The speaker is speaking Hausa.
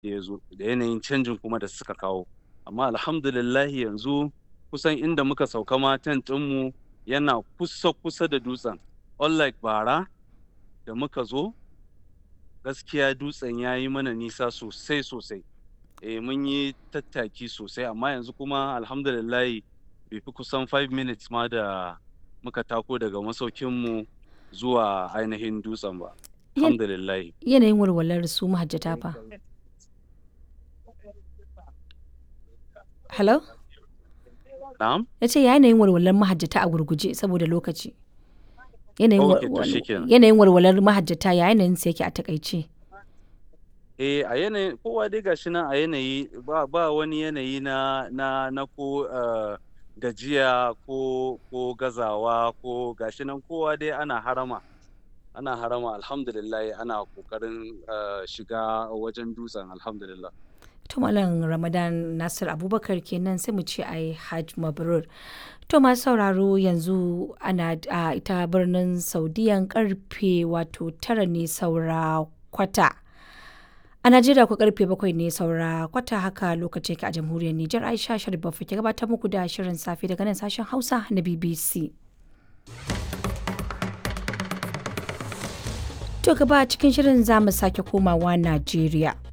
ya zo da yanayin canjin kuma da suka kawo amma alhamdulillahi yanzu kusan inda muka sauka ma tent ɗinmu yana kusa kusa da dutsen unlike bara da muka zo gaskiya dutsen ya yi mana nisa sosai sosai eh mun yi tattaki sosai amma yanzu kuma alhamdulillahi bai fi kusan 5 minutes ma da muka tako daga masaukinmu zuwa ainihin dutsen ba alhamdulillahi Yanayin walwalar su mahajjata fa. Hello? na'am Ya ce yanayin walwalar mahajjata a gurguje saboda lokaci. Yanayin Ok, to wal- shikenan. yanayin walwalar mahajjata ya yanayin sa yake a takaice. eh a yanayin kowa dai gashi nan a yanayi ba ba wani yanayi na na na ko eh, gajiya ko ko gazawa ko gashi nan kowa dai ana harama ana harama alhamdulillah ana kokarin eh, shiga wajen dutsen alhamdulillah To Malam Ramadan Nasir Abubakar kenan sai mu ce ai Hajj Mabrur. To masu sauraro yanzu ana a ita birnin Saudiyan karfe wato tara ne saura kwata. A Najeriya ku karfe bakwai ne saura kwata haka lokaci ka a jamhuriyar Nijar Aisha Sharif Baffa ke gabatar muku da shirin safe daga nan sashen Hausa na BBC. To gaba cikin shirin za mu sake komawa Najeriya.